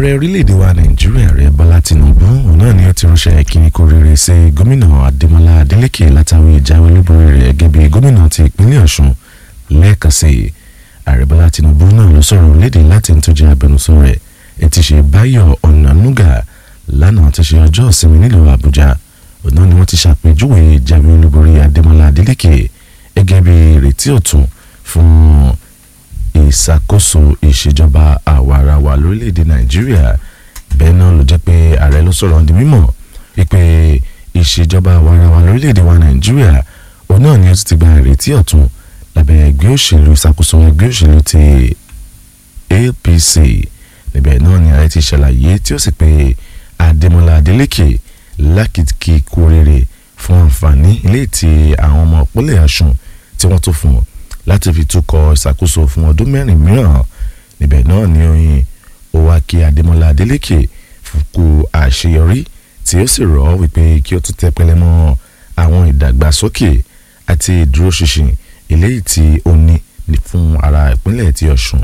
ààrẹ orílẹ̀-èdè wa nàìjíríà ààrẹ bọ́lá tinubu òun náà ni ó ti ránṣẹ́ kíní kó rere sí gómìnà adémọlá adélèké látàrí ìjáwé olúborí rẹ̀ gẹ́gẹ́ bí gómìnà ti ìpínlẹ̀ ọ̀ṣun lẹ́ẹ̀kan sí i ààrẹ bọ́lá tinubu náà ló sọ̀rọ̀ léde láti tó jẹ́ abẹnusọ rẹ̀ ẹ ti ṣe báyọ̀ ọ̀nànúgà lánàá ti ṣe ọjọ́ ìsinmi nílùú àbújá òun náà ni wọ́n ti ṣàpèjúwe ìjáwé olúborí adémọlá adélèké gẹ́gẹ́ bí ìrètí ọ̀tun fún ìṣàkóso ìṣèjọba àwarawa lórílẹ̀‐èdè nàìjíríà bẹ́ẹ̀ náà ló jẹ́ pé ààrẹ ló sọ̀rọ̀ di mímọ̀ wípé ìṣèjọba àwarawa lórílẹ̀‐èdè wa nàìjíríà òun náà ni ó ti gba ìrètí ọ̀tun lábẹ́ ẹgbẹ́ òṣèlú ìṣàkóso ẹgbẹ́ òṣèlú ti APC níbẹ̀ náà ni ààrẹ ti ṣàlàyé tí ó sì pé adémọlá adélèké lákìkí kú oríire fún àǹfààní ilé tí àwọn ọmọ ìpínlẹ̀ ọ̀ṣun tí wọ́n tó fún un láti fi túkọ̀ ìṣàkóso fún ọdún mẹ́rin mìíràn níbẹ̀ náà ni oyin ó wá kí adémọlá adélèké fúnkú àṣeyọrí tí ó sì rọ̀ wípé kí ó tún tẹpẹlẹ mọ́ àwọn ìdàgbàsókè àti ìdúróṣinṣin eléyìí tí ó ní fún ara ìpínlẹ̀ ti ọ̀ṣun.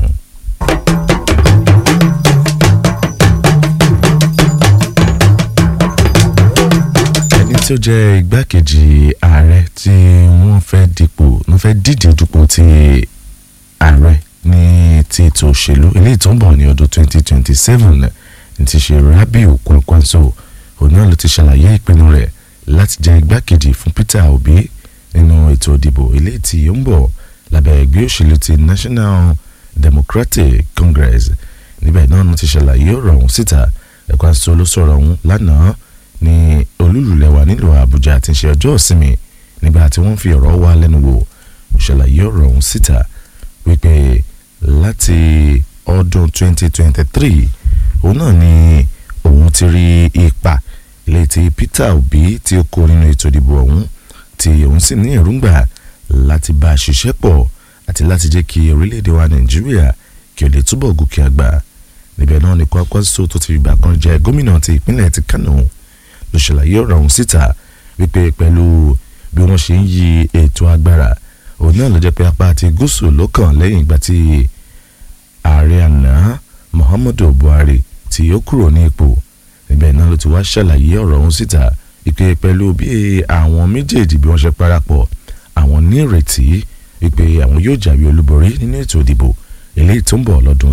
ẹni tí ó jẹ́ igbákejì ààrẹ tí wọ́n fẹ́ dipò wọ́n fẹ́ díje dupò ti ààrẹ ní ti ètò òṣèlú eléyìí tó ń bọ̀ ní ọdún 2027 ní ti ṣe Rabiu Kwankwaso òun náà ló ti ṣàlàyé ìpinnu rẹ̀ láti jẹ́ igbákejì fún Peter Obi nínú ètò ìdìbò eléyìí tí ó ń bọ̀ lábẹ́ ẹgbẹ́ òṣèlú ti National Democratic Congress níbẹ̀ náà ló ti ṣàlàyé ọ̀rọ̀ ọ̀hún síta Kwankwaso ló sọ̀rọ̀ ọ̀hún lánàá ní olúlulẹ̀wà nílùú Àbújá àti ṣe ọjọ́ ìsinmi nígbà tí wọ́n fi ọ̀rọ̀ wá lẹ́nu wò ṣàlàyé ọ̀rọ̀ ọ̀hún síta wípé láti ọdún 2023 òun náà ni òun ti rí ipa ilé tí Peter Obi tí ó kó nínú ètò ìdìbò ọ̀hún tí òun sì ní èròǹgbà láti bá a ṣiṣẹ́ pọ̀ àti láti jẹ́ kí orílẹ̀-èdè wa Nàìjíríà kí ó lè túbọ̀ gòkè àgbà níbẹ̀ náà ni Kwankwaso tó ti fìgbà kan jẹ́ gómìnà ti ìpínlẹ̀ ti Kano ló ṣàlàyé ọ̀rọ̀ ọ̀hún síta wípé pẹ̀lú bí wọ́n ṣe ń yí ètò agbára òun náà ló jẹ́ pé apá àti gúúsù ló kàn lẹ́yìn ìgbà tí ààrẹ àná Muhammadu Buhari tí ó kúrò ní ipò níbẹ̀ náà ló ti wá ṣàlàyé ọ̀rọ̀ ọ̀hún síta wípé pẹ̀lú bí àwọn méjèèjì bí wọ́n ṣe parapọ̀ àwọn ní ìrètí wípé àwọn yóò jáwé olúborí nínú ètò ìdìbò eléyìí tó ń bọ̀ lọ́dún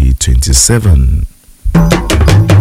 2027.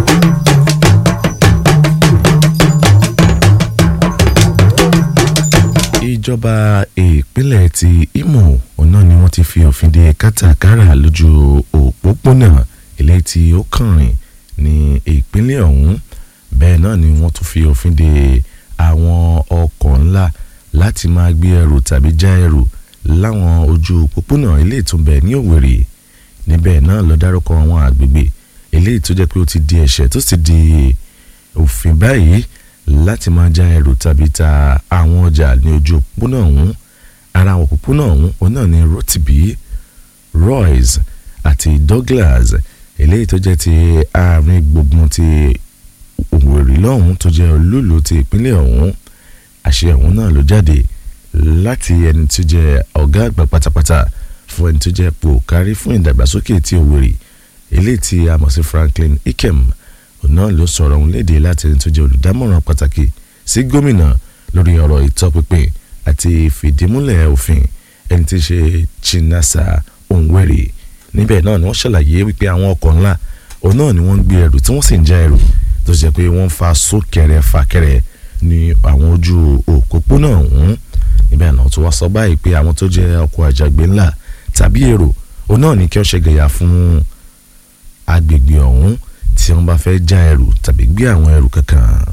ìjọba ìpínlẹ̀ ti Imo ọ̀nà ni wọ́n ti fi òfin de kátàkárà lójú òpópónà eléyìí tí ó kàn rìn ní ìpínlẹ̀ ọ̀hún bẹ́ẹ̀ náà ni wọ́n tún fi òfin de àwọn ọkọ̀ ńlá láti máa gbé ẹrù tàbí já ẹrù láwọn ojú òpópónà eléyìí tó ń bẹ ní Òwèrè níbẹ̀ náà ló dárúkọ àwọn àgbègbè eléyìí tó jẹ́ pé ó ti di ẹ̀ṣẹ̀ tó sì di òfin báyìí láti máa já ẹrù tàbí ta àwọn ọjà ní ojú òpópónà ọ̀hún ara àwọn òpópónà ọ̀hún òun náà ní Rotimi Royce àti Douglas eléyìí tó jẹ́ ti àárín gbùngbùn ti Òwèrè lọ́hún tó jẹ́ olúùlú ti ìpínlẹ̀ ọ̀hún àṣẹ ọ̀hún náà ló jáde láti ẹni tó jẹ́ ọ̀gá àgbà pátápátá fún ẹni tó jẹ́ pòkárí fún ìdàgbàsókè ti Òwèrè eléyìí tí a mọ̀ sí Franklin Ikem òun náà ló sọ̀rọ̀ òun léde láti ẹni tó jẹ́ olùdámọ̀ràn pàtàkì sí gómìnà lórí ọ̀rọ̀ ìtọ́pinpin àti ìfìdímúlẹ̀ òfin ẹni tí í ṣe Chinasa Onwere níbẹ̀ náà ni wọ́n ṣàlàyé wípé àwọn ọkọ̀ ńlá òun náà ni wọ́n ń gbé ẹrù tí wọ́n sì ń já ẹrù tó ṣe pé wọ́n ń fa súnkẹrẹ fàkẹrẹ ní àwọn ojú òpópónà ọ̀hún níbẹ̀ náà tó wá sọ báyìí pé àwọn tó jẹ́ ọkọ̀ àjàgbé ńlá tàbí èrò òun náà ni kí wọ́n ṣe gẹ̀yà fún agbègbè ọ̀hún tí wọ́n bá fẹ́ já ẹrù tàbí gbé àwọn ẹrù kankan.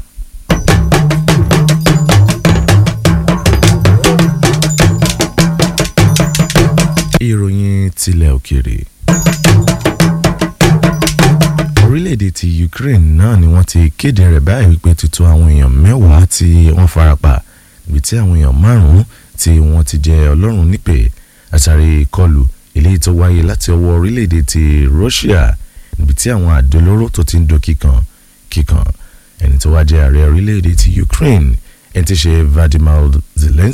ìròyìn tilẹ̀ òkèèrè orílẹ̀-èdè ti Ukraine náà ni wọ́n ti kéde rẹ̀ báyìí wípé tuntun àwọn èèyàn mẹ́wàá tí wọ́n farapa níbi tí àwọn èèyàn márùn-ún tí wọ́n ti jẹ ọlọ́run nípè àtàrí ìkọlù eléyìí tó wáyé láti ọwọ́ orílẹ̀-èdè ti Russia níbi tí àwọn àdó olóró tó ti ń do kíkan kíkan ẹni tó wá jẹ́ ààrẹ orílẹ̀-èdè ti Ukraine ẹni tí ṣe Vladimir Zelensky